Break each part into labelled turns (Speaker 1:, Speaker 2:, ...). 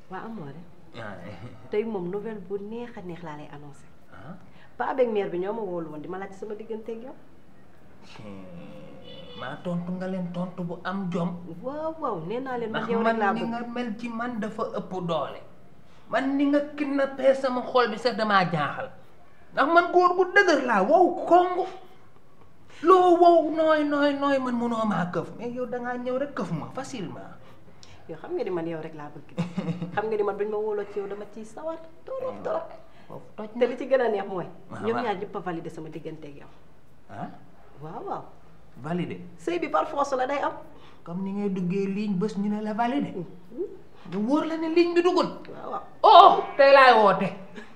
Speaker 1: waa amoore
Speaker 2: ah
Speaker 1: tey moom nouvelle bu neex a neex laa lay annoncé
Speaker 2: ah
Speaker 1: pa avec mère bi ñoo ma woolu woon di ma laaj sama diggante ak yow
Speaker 2: maa tontu nga leen tontu bu am jom
Speaker 1: waaw waaw nee naa leen
Speaker 2: ndax
Speaker 1: man yow rek
Speaker 2: man
Speaker 1: laa
Speaker 2: ni
Speaker 1: bëgg
Speaker 2: nga mel ci man dafa ëpp doole man ni nga kidnappé sama xol bi sax damaa jaaxal ndax man góor gu dëgër laa wow kongu loo wow nooy nooy nooy man mënoo maa këf mais yow dangaa ñëw rek këf ma facilement
Speaker 1: yow xam nga ni man yow rek laa bëgg xam nga ni man bañ ma wóoloo ci yow dama ciy sawar torop torop
Speaker 2: foofu toj
Speaker 1: te li ci gën a neex mooy
Speaker 2: waaw
Speaker 1: ñoom
Speaker 2: waaw.
Speaker 1: ñaar ñëpp a validé sama diggante ak yow
Speaker 2: ah
Speaker 1: waaw waaw
Speaker 2: validé
Speaker 1: sëy bi par force la day am
Speaker 2: comme ni ngay duggee ligne bés ñu ne la validé nga wóor la ne ligne bi dugul
Speaker 1: waaw waaw
Speaker 2: oh tey laay woote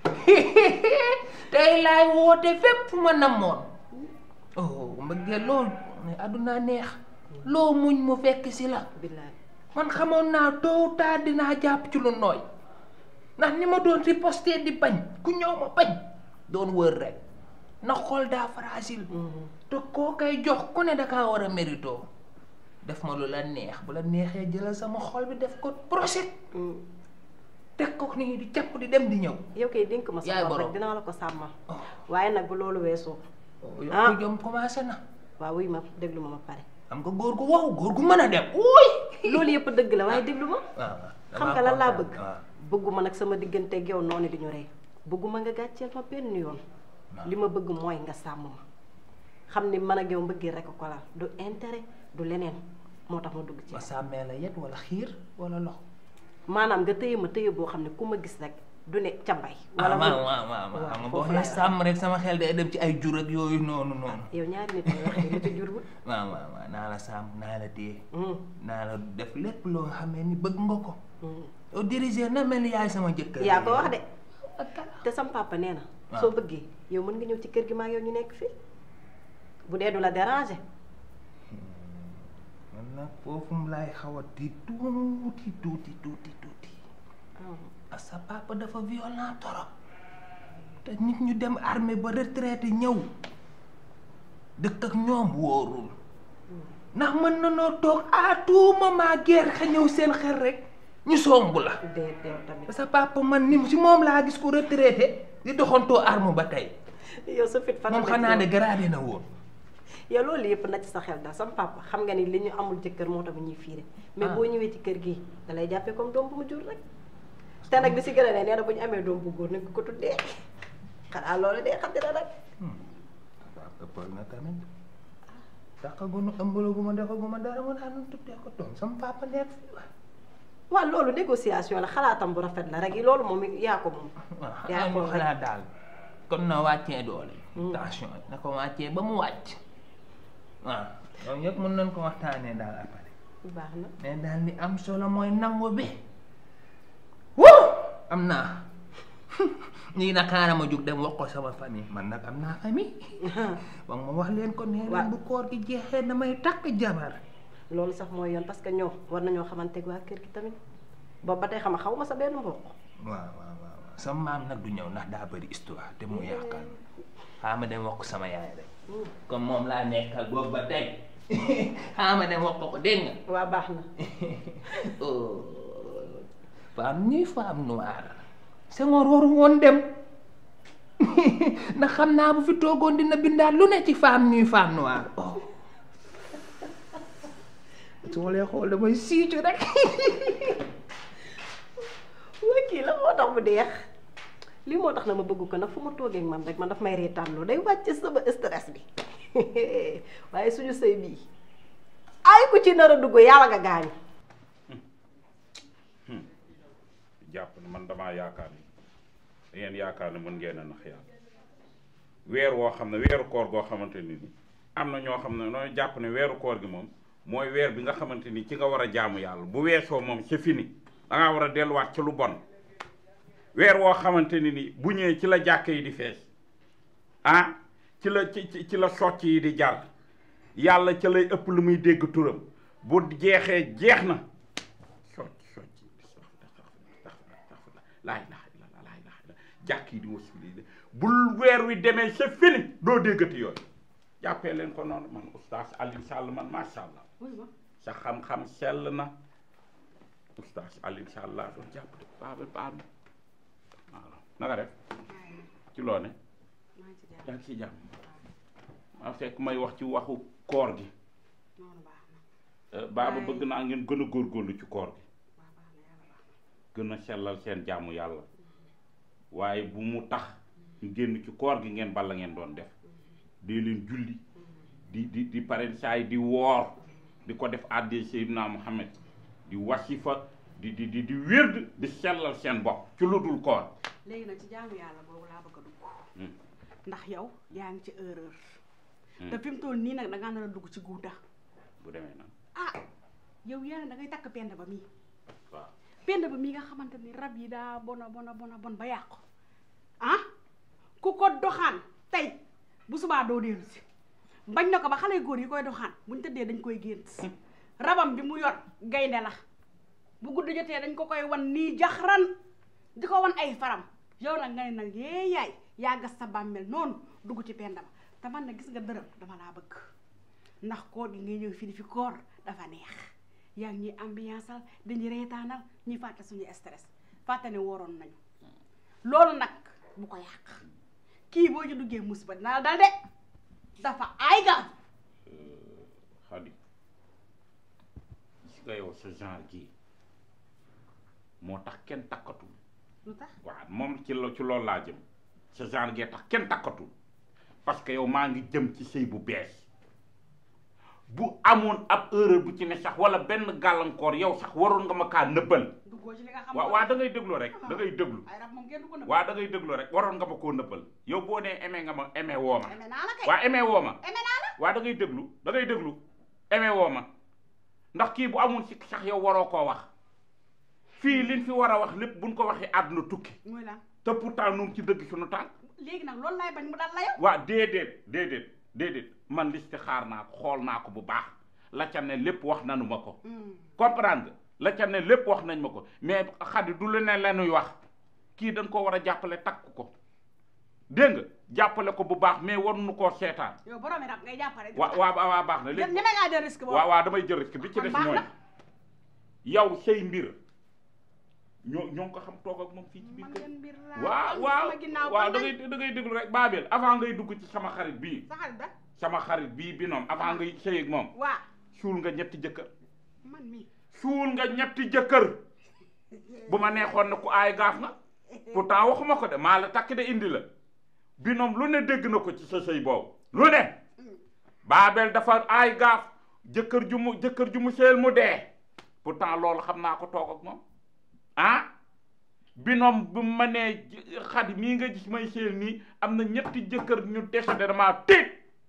Speaker 2: tey laay woote fépp fu ma namoon oh mbëggee loolu mais àdduna neex loo muñ mu fekk si la
Speaker 1: billaay
Speaker 2: man xamoon naa tôt ou tard dinaa jàpp ci lu nooy ndax ni ma doon riposté di bañ ku ñëw ma bañ doon wër rek na xol daa fragile te koo koy jox ku ne dakaa war a mérito def ma lu la neex bu la neexee jëlal sama xol bi def ko procès teg ko nii di capp di dem di ñëw
Speaker 1: yow kay dénk ma
Speaker 2: Yaay
Speaker 1: sa bopp
Speaker 2: borom.
Speaker 1: rek dinaa la ko sàmmal
Speaker 2: oh
Speaker 1: waaye nag bu loolu weesoo
Speaker 2: yow
Speaker 1: Ah.
Speaker 2: ko jom commencé na
Speaker 1: waaw wuy ma déglu ma ma pare
Speaker 2: xam nga góor gu wow góor gu mën a dem uy
Speaker 1: loolu yëpp dëgg la waaye déglu ma
Speaker 2: waaw
Speaker 1: xam nga lan laa bëgg
Speaker 2: waaw
Speaker 1: bëgguma nag sama diggante ak yow noonu di ñu rey bëgguma nga gàcceel ma benn yoon li ma bëgg mooy nga sàmm ma xam ni man ak yow mbëggee rek ko laal du intérêt du leneen moo tax ma dugg ci
Speaker 2: ma sàmmee la yet wala xiir wala lox
Speaker 1: maanaam nga tëye ma tëye boo xam ne ku ma gis rek du ne ca mbay
Speaker 2: wala
Speaker 1: mu-
Speaker 2: waaw waaw waaw
Speaker 1: waaw,
Speaker 2: xam nga
Speaker 1: foofu
Speaker 2: boo
Speaker 1: laay
Speaker 2: xee sàmm rek sama xel day dem ci ay jur ak yooyu noonu noonu
Speaker 1: yow ñaari nit ñi wax lu ci jur bu
Speaker 2: waaw waaw waaw naa la sàmm naa la téye
Speaker 1: hum,
Speaker 2: naa la def lépp loo xamee ni bëgg nga ko
Speaker 1: hum.
Speaker 2: yow diriger na mel ni yaay sama jëkkër
Speaker 1: yaa ko wax de
Speaker 2: ak
Speaker 1: te sam papa nee na
Speaker 2: waaw.
Speaker 1: soo bëggee yow mën nga ñëw ci kër gi maa yow ñu nekk fii bu dee du la déranger
Speaker 2: man nag foofu mu laay xaw a di tuuti tuuti tuuti tuuti parce que sa papa dafa violent torop te nit ñu dem armée ba retraité ñëw dëkk ak ñoom wóorul ndax mën na noo toog à tout moment guerre xa ñëw seen xel rek ñu songu la
Speaker 1: dee dee tamit
Speaker 2: sa papa man ni si moom laa gis ko retraité di doxantoo arme ba tey
Speaker 1: yow sa fit fan
Speaker 2: moom xanaa ne gradé na woon
Speaker 1: yow loolu yëpp na ci sa xel daal sam papa xam nga ni li ñu amul jëkkër moo tax ñuy fiire mais
Speaker 2: Ah.
Speaker 1: boo ñëwee ci kër gi da lay jàppee comme doom bu mu jur rek te nag li si gën a ne nee na bu ñu amee doom bu góor nañ ko ko tuddee xanaa loolu dee xam dina rek
Speaker 2: waaw ëppal na tamit daqagunu ëmbalaguma defaguma dara ma daan tuddee ko doom sama papa nekk fi waay
Speaker 1: waaw loolu négociation la xalaatam bu rafet la rek yi loolu moom yaa ko moom
Speaker 2: waaw
Speaker 1: yaa
Speaker 2: xanaa
Speaker 1: ko
Speaker 2: ñu
Speaker 1: rek.
Speaker 2: xalaat daal kon na wàccee doole
Speaker 1: Hmm.
Speaker 2: tension na ko wàccee ba mu wàcc waaw loolu yëpp mën nañ ko waxtaanee daal après
Speaker 1: baax na
Speaker 2: mais daal li am solo mooy nangu bi wuu am naa ñii nag xaaral ma jóg dem wax ko sama famille man nag am naa famille wax ma wax leen ko nee
Speaker 1: Waaw.
Speaker 2: leen bu koor gi jeexee damay takk jabar
Speaker 1: loolu sax mooy yoon parce que ñoom war nañoo xamante waa kër gi tamit boobu ba tey xam xaw ma sa benn mbokk
Speaker 2: waaw waaw waaw waaw sama maam nag du ñëw ndax daa bëri histoire te mu yaakaar xaama dem wax ko sama yaay rek comme moom laa nekkal boobu ba tey xaama dem wax ko ko dégg nga
Speaker 1: waa baax na
Speaker 2: oh femme ñuy femme noire Senghor waru woon dem ndax xam naa bu fi toogoon dina bindaat lu ne ci femme ñuy femme noire oh su ma lay xool damay siicu rek
Speaker 1: waa kii la moo tax mu deex lii moo tax na ma bëgg ko nag fu ma toogee ak man rek man daf may reetaanloo day wàcc sama stress bi waaye suñu sëy bii ay ku ci nar a dugg yàlla nga gaañu
Speaker 3: jàpp ne man damaa yaakaar ni da ngeen yaakaar ne mën ngeen a nax yàlla weer woo xam ne weeru koor goo xamante ni ni am na ñoo xam ne nooy jàpp ne weeru koor gi moom mooy weer bi nga xamante ni ci nga war a jaamu yàlla bu weesoo moom c'est fini da ngaa war a delluwaat ci lu bon weer woo xamante ni ni bu ñëwee ci la jàkk yi di fees ah ci la ci ci- ci la socc yi di jar yàlla ca lay ëpp lu muy dégg turam bu jeexee jeex na socc socc laa ilaha illallah laa ilaha illallah jàkk yi di wasuli bul weer wi demee c'est fini doo déggati yooyu jàppee leen ko noonu man oustaz Alioune Sall man macha allah sa xam-xam sell na oustaz Alioune Sall laa doon jàpp de Babel baal ma waaw naka def ci loo ne
Speaker 4: maa ngi ci jàpp
Speaker 3: yaa ngi ci jàmm maa fekk may wax ci waxu koor gi
Speaker 4: noonu baax na
Speaker 3: Euh, baaba
Speaker 4: Waaye-
Speaker 3: bëgg naa ngeen gën a góorgóorlu ci koor gi
Speaker 4: waaw baax na yàlla baax na
Speaker 3: gën a sellal seen jaamu yàlla waaye bu mu tax ñu génn ci koor gi ngeen bala ngeen doon def dee leen julli di di di pare saay di woor di ko def àddee Seydina Muhammad di wasifa di di di di wérd di sellal seen bopp ci lu dul koor
Speaker 4: léegi nag ci jaamu yàlla boobu laa bëgg a dugg
Speaker 3: Hmm.
Speaker 4: ndax yow yaa ngi ci erreur
Speaker 3: Hmm.
Speaker 4: te fi mu toll nii nag da ngaa nar a dugg ci guuta
Speaker 3: bu demee nag
Speaker 4: ah yow yaa ne da ngay takk pend ba mii
Speaker 3: waaw
Speaker 4: pend ba mii nga xamante ni rab yi daa bona bona bona bon ba yàqu ah ku ko doxaan tey bu subaa doo dellu si bañ na ko ba xale góor yi koy doxaan buñ tëddee dañ koy gént rabam bi mu yor gaynde la bu guddi jotee dañ ko koy wan nii jaxran di ko wan ay faram yow nag nga ne nag yee yaay yaa gas sa bàmmeel noonu dugg ci penda ba te man na gis nga dërëm dama laa bëgg ndax koor gi ngay ñëw fii di fi koor dafa neex yaa ngi ñuy ambianceal dañuy reetaanal ñuy fàtte suñu stress fàtte ne woroon nañu loolu nag bu ko yàq kii boo ci duggee musiba dina la dal de dafa ay ga
Speaker 3: Xadi gis nga yow sa genre gii moo tax kenn takkatul
Speaker 4: lu tax
Speaker 3: waaw moom ci lo ci loolu laa jëm sa genre gee tax kenn takkatul parce que yow maa ngi jëm ci sëy bu bees bu amoon ab erreur bu ci ne sax wala benn gàllankoor yow sax waroon nga ma kaa nëbbal
Speaker 4: duggoo ci li nga xam
Speaker 3: waa waa da ngay déglu rek da ngay déglu
Speaker 4: ay rab moom kenn du ko nëbb
Speaker 3: waa da ngay déglu rek waroon nga ma koo nëbbal yow boo nee aimé nga ma aimé woo ma
Speaker 4: eme naa la kay
Speaker 3: waa aimé woo ma
Speaker 4: eme naa la
Speaker 3: waa da ngay déglu da ngay déglu aimé woo ma ndax kii bu amul si sax yow waroo koo wax fii liñ fi war a wax lépp buñ ko waxee àdduna tukki
Speaker 4: muy lan
Speaker 3: te pourtant nu ngi ci dëgg suñu tànk
Speaker 4: léegi nag loolu laay bañ mu dal la yow
Speaker 3: waa déedéet déedéet déedéet man liste xaar naa ko xool naa ko bu baax la ca ne lépp wax nanu ma ko comprendre nga la ca ne lépp wax nañ ma ko mais xadi du lu ne lanuy wax kii dañ ko war a jàppale takk ko dégg nga jàppale ko bu baax mais waruñu koo seetaan
Speaker 4: yow boroomi rab ngay jàppale
Speaker 3: waa waa waa baax na léegi
Speaker 4: ñeme ngaa jël risque boobu
Speaker 3: waaw waaw damay jël risque bi ci
Speaker 4: Kon
Speaker 3: des
Speaker 4: baax
Speaker 3: mooy
Speaker 4: na.
Speaker 3: yow say mbir ñoo ñoo ngi ko xam toog ak moom fii ci biir
Speaker 4: man
Speaker 3: kër
Speaker 4: leen mbir laa
Speaker 3: waaw
Speaker 4: am
Speaker 3: waaw
Speaker 4: sama ginnaaw
Speaker 3: waaw
Speaker 4: kon
Speaker 3: da
Speaker 4: nag
Speaker 3: ngay da ngay déglu rek Babel avant ngay dugg ci sama xarit bii
Speaker 4: sa xarit da
Speaker 3: sama xarit bii bi noom avant ngay sëy ak moom
Speaker 4: waa
Speaker 3: suul nga ñetti jëkkër
Speaker 4: man mii
Speaker 3: suul nga ñetti jëkkër bu ma neexoon ne ku aay gaaf nga pourtant waxuma ko de maa la takk de indi la bi noom lu ne dégg na ko ci sa sëy boobu lu ne Babel dafa aay gaaf jëkkër ju mu jëkkër ju mu seel mu dee pourtant loolu xam naa ko toog ak moom ah binoom bu ma nee xadi mii nga gis may seel nii am na ñetti jëkkër ñu décédé damaa tiit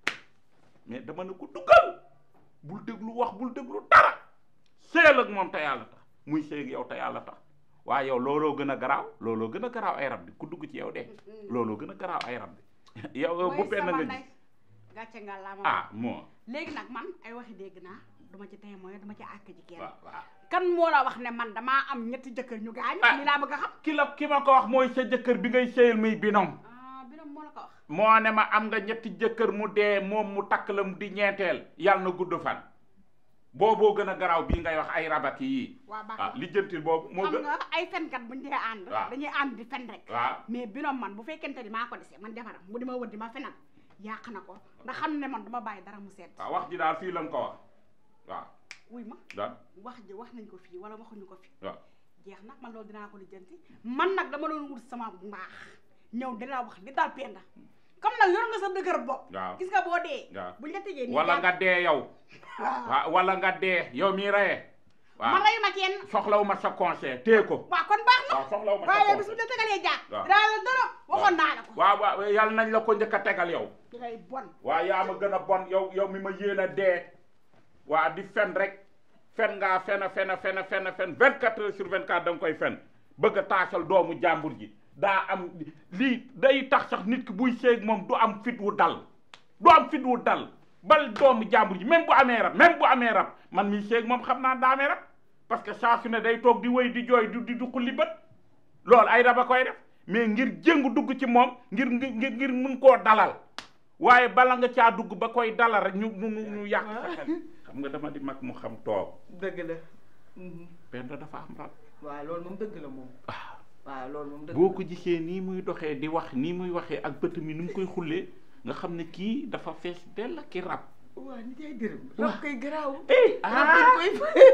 Speaker 3: mais dama ne ko duggal bul déglu wax bul déglu dara seel ak moom te yàlla tax muy sëy ak yow te yàlla tax waaye yow looloo gën a garaaw looloo gën a garaaw ay rab bi ku dugg ci yow de looloo gën a garaaw ay rab bi yow bu
Speaker 4: mooy
Speaker 3: benn
Speaker 4: sama
Speaker 3: nga
Speaker 4: ndey
Speaker 3: gis
Speaker 4: gàcce nga laa ma
Speaker 3: ah moo
Speaker 4: léegi nag man ay waxi dégg naa duma ci témoin duma ci àkk ji kenn
Speaker 3: waaw waaw
Speaker 4: kan moo la wax ne man damaa am ñetti jëkkër ñu gaañ
Speaker 3: Ah.
Speaker 4: li laa bëgg a xam
Speaker 3: ki la ki ma ko wax mooy sa jëkkër bi ngay sëyal muy binom
Speaker 4: ah bi moo la ko wax
Speaker 3: moo ne ma am nga ñetti jëkkër mu dee moom mu takk la mu di ñeenteel yàlla na gudd fan booboo gën a garaaw bii ngay wax ay rabaki yii
Speaker 4: waa baax
Speaker 3: ah
Speaker 4: na
Speaker 3: lijjantil boobu moo
Speaker 4: xam
Speaker 3: gën
Speaker 4: nga ay fenkat buñ dee ànd
Speaker 3: waaw.
Speaker 4: dañuy ànd di fen rek
Speaker 3: waaw
Speaker 4: mais binom man bu fekkente ni maa ko desee man jabaram bu di ma wër di ma fenal yàq na ko ndax xam ne man dama bàyyi dara mu seet
Speaker 3: waaw wax ji daal fii lañ ko wax waaw
Speaker 4: wuy ma
Speaker 3: daal
Speaker 4: wax ji wax nañ ko fii wala waxuñu ko fii
Speaker 3: waaw
Speaker 4: jeex nag man loolu dinaa ko lijjanti man nag dama doon wut sama mbaax ñëw di la wax li daal penda comme nag yor nga sa dëgër bopp
Speaker 3: waaw
Speaker 4: gis nga boo dee
Speaker 3: waaw
Speaker 4: buñ la tëjee nii
Speaker 3: wala
Speaker 4: jàpp-
Speaker 3: nga dee yow
Speaker 4: waaw
Speaker 3: waaw wala nga dee yow mii reyee
Speaker 4: man
Speaker 3: waaw
Speaker 4: reyu ma kenn
Speaker 3: soxlawu ma sa conseil téye ko
Speaker 4: waaw kon baax na
Speaker 3: waaw soxlawu ma sa
Speaker 4: waaye bis bu
Speaker 3: conseil
Speaker 4: la tegalee jaar
Speaker 3: waaw.
Speaker 4: dinaa la dara waxoon naa la ko
Speaker 3: waaw waaw yàlla nañ la ko njëkk a tegal yow
Speaker 4: di ngay bon
Speaker 3: waa yaa ma gën a bon yow yow mi ma yéen a dee waa di fen rek fen ngaa fen a fen a fen a fen a fen vingt quatre heures sur vingt quatre da nga koy fen bëgg a taasal doomu jàmbur ji daa am lii day tax sax nit ki buy seeg moom du am fit wu dal du am fit wu dal bal doomu jàmbur ji même bu amee rab même bu amee rab man mi seeg moom xam naa daa amee rab parce que saa su ne day toog di wéy di jooy di di xulli bët loolu ay rab a koy def mais ngir jëngu dugg ci moom ngir ngir ngir mun koo dalal waaye bala nga caa dugg ba koy dalal rek ñu ñu ñu ñu yàq sa xel xam nga dama di mag mu xam toog
Speaker 1: dëgg la
Speaker 3: Penda dafa am rab
Speaker 2: waaw loolu moom dëgg la moom
Speaker 3: ah
Speaker 2: waaw loolu moom dëgg
Speaker 3: boo ko gisee nii muy doxee di wax nii muy waxee ak bët mi ni mu koy xullee nga xam ne kii dafa fees dell ki rab
Speaker 2: waaw ni jaay dërëm
Speaker 3: Waaw.
Speaker 2: rab koy garaaw
Speaker 3: eh
Speaker 2: rab dañ
Speaker 3: ah
Speaker 2: koy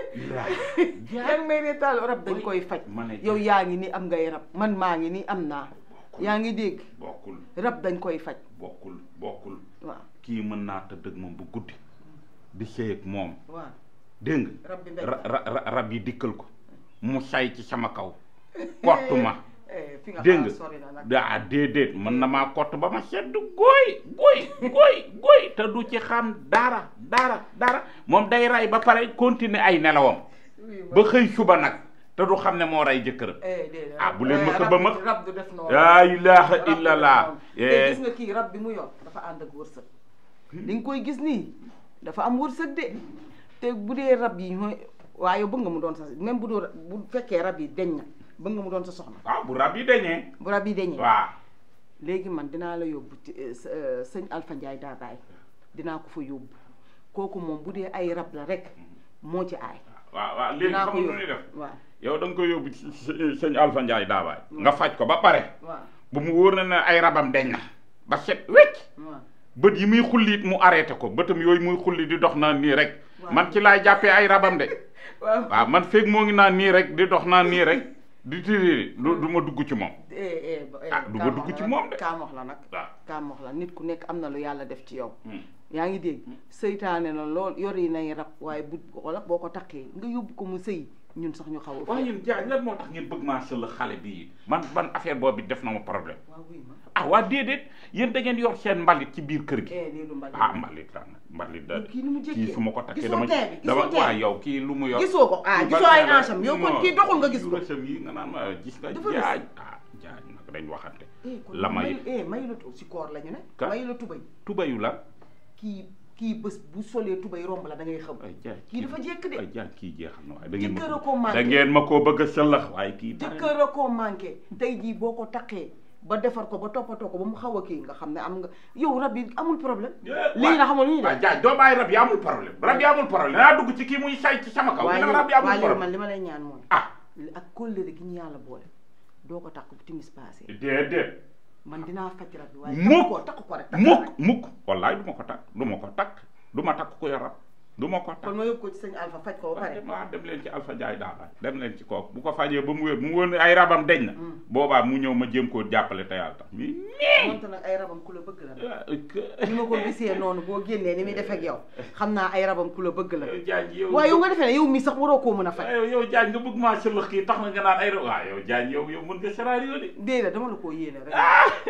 Speaker 2: yaa ngi may reetaal rab dañ koy faj
Speaker 3: ma ne
Speaker 2: yow yaa ngi ni am ngay rab man maa ngi ni am naa yaa ngi dégg
Speaker 3: bokkul
Speaker 2: rab dañ koy faj
Speaker 3: bokkul bokkul
Speaker 2: waaw
Speaker 3: kii mën naa tëdd ak moom bu guddi di sëy ak moom
Speaker 2: waaw
Speaker 3: dégg nga
Speaker 2: rab bi mbéj
Speaker 3: ra- ra- ra- rab yi dikkal ko mu say ci sama kaw kott ma
Speaker 2: Eh, fi nga
Speaker 3: dégg
Speaker 2: xaar sori na
Speaker 3: nga
Speaker 2: nag
Speaker 3: daa déedéet mën na maa kott ba ma sedd gooy gooy gooy gooy te du ci xam dara dara dara moom day rey ba pare continuer ay nelawam
Speaker 2: Oui, ma-
Speaker 3: ba xëy suba nag te du xam ne moo rey jëkkëram
Speaker 2: eh, déedéet,
Speaker 3: ah,
Speaker 2: rab-
Speaker 3: bu leen ma
Speaker 2: eh,
Speaker 3: ko
Speaker 2: rab
Speaker 3: ba
Speaker 2: du-
Speaker 3: ma-
Speaker 2: rab du def noonu
Speaker 3: laa ilaha
Speaker 2: Rab du def
Speaker 3: illallah
Speaker 2: noonu. te
Speaker 3: Eh,
Speaker 2: gis nga kii rab bi mu yor dafa ànd ak wërsëg li nga koy gis nii dafa am wërsëg de te bu dee rab yi ñooy waaye bëgg nga mu doon sa même bu doo bu fekkee rab yi deñ na bëgg nga mu doon sa soxna
Speaker 3: waaw bu rab yi dañee
Speaker 2: bu rab yi deñee
Speaker 3: waaw
Speaker 2: léegi man dinaa la yóbbu ci eh, s- eh, sëñ Alpha Ndiaye Dabaye dinaa ko fa yóbbu kooku moom bu dee ay rab la rek moo ci aay
Speaker 3: waaw waaw léegi
Speaker 2: dinaa
Speaker 3: xam
Speaker 2: ko
Speaker 3: nga nu
Speaker 2: yóbbu
Speaker 3: ñuy def
Speaker 2: waaw
Speaker 3: yow da nga koy yóbbu ci së- sëñ Alpha Ndiaye daabaay nga faj ko ba pare
Speaker 2: waaw
Speaker 3: bu mu wóor na ne ay rabam deñ na ba set wecc
Speaker 2: waaw
Speaker 3: bët yi muy xulli it mu arrêté ko bëtam yooyu muy xulli di dox naan nii rek
Speaker 2: Waaw.
Speaker 3: man ci laay jàppee ay rabam de
Speaker 2: waaw
Speaker 3: waaw man feeg moo ngi naan nii rek di dox naan nii rek di tiri du du ma dugg ci moom
Speaker 2: eh eh ba- eh,
Speaker 3: Ah, du ma
Speaker 2: kaam
Speaker 3: dugg
Speaker 2: wax
Speaker 3: ci
Speaker 2: la
Speaker 3: moom
Speaker 2: nag,
Speaker 3: de.
Speaker 2: kaam wax la nag
Speaker 3: waaw
Speaker 2: kaam wax la nit ku nekk am na lu yàlla def ci yow
Speaker 3: Hmm.
Speaker 2: yaa ngi dégg seytaane la lool yor yi nay rab waaye bu wala boo ko takkee nga yóbbu ko mu sëy ñun sax ñu xaw a
Speaker 3: waaye yéen jaay lan moo tax ngeen bëgg maa sël xale bii man ban affaire boobu def na ma problème
Speaker 2: waaw wuy ma
Speaker 3: ah waa déedéet yéen da ngeen yor seen mbalit ci biir kër gi
Speaker 2: eh lii du mbali
Speaker 3: ah mbalit la mbalit da
Speaker 2: kii ni mu jékkee
Speaker 3: kii su ma ko takkee
Speaker 2: gisoo
Speaker 3: dama
Speaker 2: tee bi
Speaker 3: dama
Speaker 2: gisoo tee
Speaker 3: waa
Speaker 2: bi
Speaker 3: yow kii lu mu yor
Speaker 2: gisoo ko ah
Speaker 3: Lu
Speaker 2: gisoo
Speaker 3: bari
Speaker 2: ay
Speaker 3: la.
Speaker 2: ancham yow kon
Speaker 3: Non,
Speaker 2: kii doxul nga gis ko
Speaker 3: rësam yi nga naan ma gis nga
Speaker 2: Dafa rës.
Speaker 3: jaaj ah jaaj nag dañ waxante
Speaker 2: eh kon
Speaker 3: la may
Speaker 2: may eh mayu la tu si koor la ñu ne
Speaker 3: Ka-
Speaker 2: mayu la tubay
Speaker 3: tubayu la
Speaker 2: kii kii bés bu solee tubay romb la da ngay xam
Speaker 3: ay jaaj
Speaker 2: kii dafa jekk de
Speaker 3: ay jaaj kii jeexal na waaye da ngeen
Speaker 2: Jëkkër
Speaker 3: ma
Speaker 2: a ko manqué.
Speaker 3: da ngeen ma koo bëgg a sëllax waaye kii bari na.
Speaker 2: jëkkër a koo manqué tey jii boo ko takkee ba defar ko ba toppatoo ko ba mu xaw a kii nga xam ne am nga yow rab yi amul problème lii na xamul ñu
Speaker 3: waaw
Speaker 2: def
Speaker 3: jaaj doo bàyyi rab yi amul problème rab yi amul problème danaa dugg ci kii muy say ci sama kaw
Speaker 2: waaye
Speaker 3: nga rab yi amul
Speaker 2: waaye léegi man
Speaker 3: problème
Speaker 2: li ma lay ñaan mooy
Speaker 3: ah
Speaker 2: ak kóllëre gi ñu yàlla boole doo ko takk bu timis passé
Speaker 3: déedéet
Speaker 2: man dinaa faj rab bi waaye
Speaker 3: Mukk.
Speaker 2: takk ko takk ko rek takk
Speaker 3: mukk
Speaker 2: rek.
Speaker 3: mukk wallaay du ma ko takk du ma ko takk du ma takk ko yor rab du ma ko takk
Speaker 2: kon ma yóbbu ko ci sëñ Alpha faj ko ba
Speaker 3: waaw
Speaker 2: pare
Speaker 3: dem waaw dem leen ci Alpha Ndiaye daal dem leen ci kooku bu ko fajee ba mu wér mu wóor ne ay rabam deñ na boobaa mu ñëw ma jéem koo jàppale te yàlla tax mi nii
Speaker 2: moonte nag ay rabam ku la bëgg la
Speaker 3: ah,
Speaker 2: ni ma ko gisee noonu boo génnee ni muy def ak yow xam naa ay rabam ku la bëgg la
Speaker 3: yow Diagne yow
Speaker 2: waaye yow nga defee ne yow mii sax waroo koo mën a faj
Speaker 3: yow yow Diagne nga bëgg maa sëlëx kii tax na nga naan ay rab waaw yow Diagne yow yow mën nga scénario de
Speaker 2: déedéet dama la koo yéene rek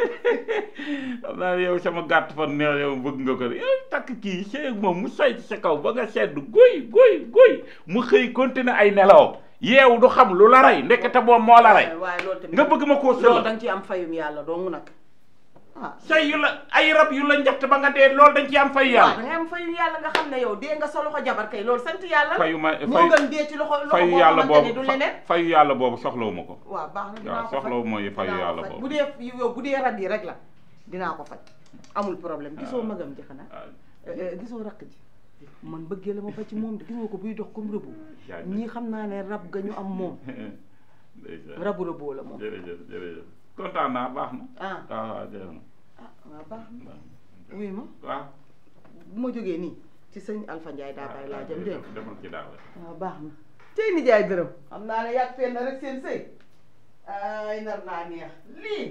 Speaker 3: xam naa ne yow sama gàtt fan ne yow bëgg nga ko de yow takk kii sëy ak moom mu say ci sa kaw ba nga sedd goy goy goy mu xëy continuer ay nelaw yeewu du xam lu la rey ndekete boobu moo la rey
Speaker 2: waaye loolu tamit
Speaker 3: nga bëgg ma koo
Speaker 2: loolu
Speaker 3: sëlëx
Speaker 2: da nga ci am fayum yàlla dong nag ah
Speaker 3: say yu la ay rab yu la njatt ba nga dee loolu dañ ci am fay
Speaker 2: waaw da
Speaker 3: yàlla
Speaker 2: ngay am fayum yàlla nga xam ne yow dee nga sa loxo jabar kay loolu sant yàlla la
Speaker 3: fayu ma
Speaker 2: moo
Speaker 3: fay
Speaker 2: gën dee ci loxo loxo
Speaker 3: fayu
Speaker 2: boo
Speaker 3: yàlla
Speaker 2: xamante ne
Speaker 3: boobu
Speaker 2: du leneen
Speaker 3: fayu yàlla boobu soxlawu ma ko
Speaker 2: waaw baax na dinaa
Speaker 3: waaw
Speaker 2: ko faj
Speaker 3: soxlawu mooy fayu
Speaker 2: dinaa ko
Speaker 3: yàlla
Speaker 2: faj.
Speaker 3: boobu
Speaker 2: bu dee yow bu dee rab yi rek la dinaa ko faj amul problème gisoo magam ji xanaa
Speaker 3: ah,
Speaker 2: Eh, eh, gisoo rakk ji man bëggee la ma ba ci moom de gis nga ko buy dox comme rëbu
Speaker 3: Jaajëf.
Speaker 2: ñii xam naa ne rab ga ñu am moom
Speaker 3: ndeysaan.
Speaker 2: rabu rëboo la moom
Speaker 3: jërëjëf jërëjëf kontaan naa baax na
Speaker 2: ah
Speaker 3: waaw waaw jërëjëf
Speaker 2: ah waaw baax na wuy ma
Speaker 3: waaw
Speaker 2: bu ma jógee nii ci sëñ Alpha Ndiaye daa bàyyi laa jëm dégg nga
Speaker 3: demal ci daaw
Speaker 2: waaw baax na tey ni jaay dërëm xam naa ne yàgg fenn rek seen sëy ay nar naa neex lii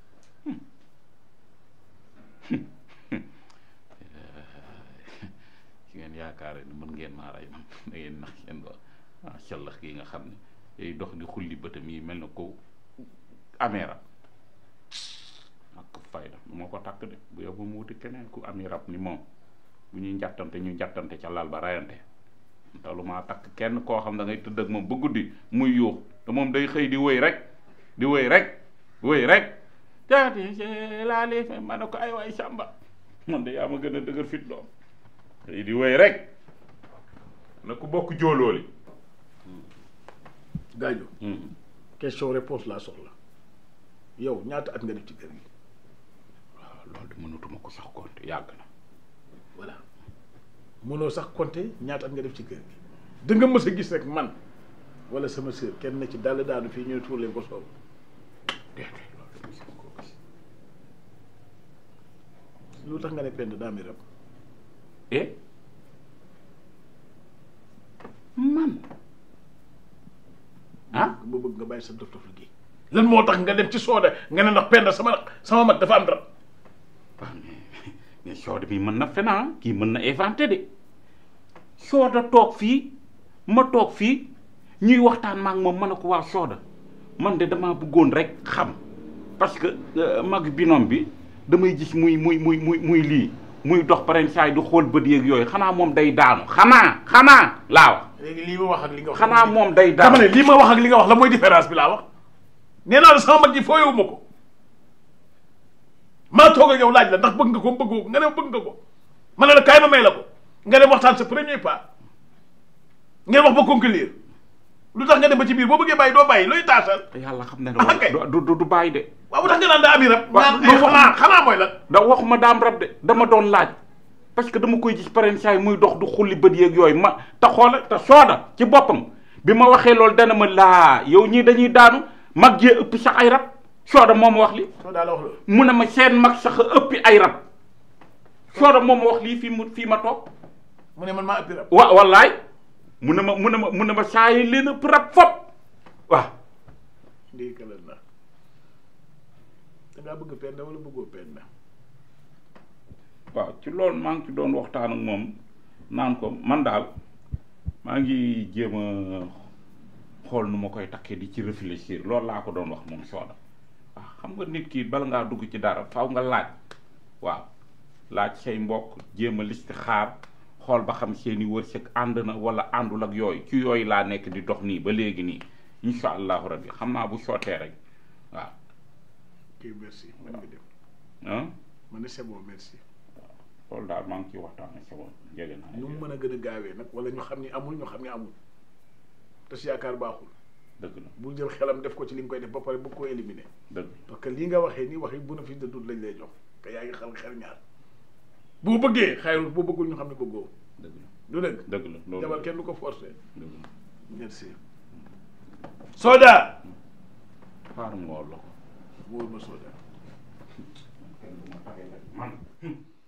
Speaker 3: ci ngeen yaakaare ni mën ngeen maa rey man da ngeen nax seen doon ah sallax gi nga xam ne day dox di xulli bëtam yi mel na ko amee rab ak fayda moo ko takk de bu yow mu wuti keneen ku ami rab ni moom bu ñuy njattante ñu njattante ca lal ba rayante te lu maa takk kenn koo xam da ngay tëdd ak moom ba guddi muy yuux te moom day xëy di wëy rek di wëy rek wëy rek jaati laa lee fe ma ne ko ay waay sàmba man de yaa ma gën a dëgër fit doom xëy di wëy rek na ku bokk jóolooli
Speaker 5: Gadio question réponse laa soxla yow ñaata at nga def ci kër gi
Speaker 3: waaw loolu de mënatuma ko sax compte yàgg na
Speaker 5: voilà mënoo sax compter ñaata at nga def ci kër gi da nga mës a gis rek man wala sama sœur kenn na ci dal daanu fii ñuy tuur leen ko soow
Speaker 3: déedéet loolu mosuma koo gis
Speaker 5: lu tax nga ne pend daa mi rab
Speaker 3: eh man ah
Speaker 5: ba bëgg nga bàyyi sa dof dof gi lan moo tax nga dem ci sooda nga ne ndax pend sama sama mag dafa am rab
Speaker 3: waaw mais mais Soda mi mën na fena kii mën na inventé de Soda toog fii ma toog fii ñuy waxtaan maak moom ma ne ko waa Soda man de damaa bëggoon rek xam parce que euh, mag binom bi damay gis muy muy muy muy muy lii muy dox paren saay du xool bët yeeg yooyu xanaa moom day daanu xanaa xanaa laa wax
Speaker 5: léegi lii ma wax ak li nga wax
Speaker 3: xanaa moom day daanu
Speaker 5: dama ne lii ma wax ak li nga wax la mooy différence bi laa wax nee naa la sama mag ji fooyewu ma ko maa toog ak yow laaj la ndax bëgg nga ko bëggoo ko nga ne ma bëgg nga ko ma ne la kaay ma may la ko nga dem waxtaan sa premier pas ngeen wax ba conclure lu tax nga dem ba ci biir boo bëggee bàyyi doo bàyyi looy taasal
Speaker 3: yàlla xam ne
Speaker 5: Ah, kay.
Speaker 3: du du du bàyyi de
Speaker 5: waaw bu tax nga naan daa ami rab
Speaker 3: Waaw,
Speaker 5: naan
Speaker 3: non,
Speaker 5: ay xanaa xanaa mooy lan
Speaker 3: da waxuma daam rab de dama doon laaj parce que dama koy gis paren saay muy dox du xulli bët yeeg yooyu ma te xoola te sooda ci boppam bi ma waxee loolu dana ma laa yow ñii dañuy daanu mag jee ëpp sax ay rab sooda moo ma wax li
Speaker 5: soo daa la wax loolu
Speaker 3: mu ne ma seen mag sax a ëppi ay rab sooda moo ma wax lii fii mu fii ma toog
Speaker 5: mu ne man maa ëppi rab
Speaker 3: wa wallaay mu ne ma mu ne ma mu ne ma saa yi leen ëpp rab fop waaw
Speaker 5: ndii kalal na dangaa bëgg penda wala bëggoo penda
Speaker 3: waaw ci loolu maa ngi ci doon waxtaan ak moom naan ko man daal maa ngi jéem a xool nu ma koy takkee di ci réfléchir loolu laa ko doon wax moom sooda waaw xam nga nit ki bala ngaa dugg ci dara faw nga laaj waaw laaj say mbokk jéem a listi xaar xool ba xam seeni wërsëg ànd na wala àndul ak yooyu ci yooyu laa nekk di dox nii ba léegi nii incha allahu rabbi xam naa bu sottee rek waaw
Speaker 5: kii merci man nga dem
Speaker 3: ah
Speaker 5: ma ne c'est bon merci
Speaker 3: loolu daal maa ngi ciy waxtaan ak sa bopp jege naa
Speaker 5: nu mu mën a gën a gaawee nag wala ñu xam ni amul ñu xam ni amul te si yaakaar baaxul
Speaker 3: dëgg la
Speaker 5: bul jël xelam def ko ci li nga koy def ba pare bëgg koo éliminer
Speaker 3: dëgg
Speaker 5: parce que lii nga waxee nii waxi bénéfice de doute lañ lay jox te yaa ngi xel xel ñaar boo bëggee xayrul boo bëggul ñu xam ne bëggoo
Speaker 3: dëgg la
Speaker 5: du dëgg
Speaker 3: dëgg la loolu
Speaker 5: jabar kenn du ko forcer
Speaker 3: dëgg la
Speaker 5: merci Soda
Speaker 3: xaaral ma woo la ko
Speaker 5: wóor ma Soda
Speaker 3: man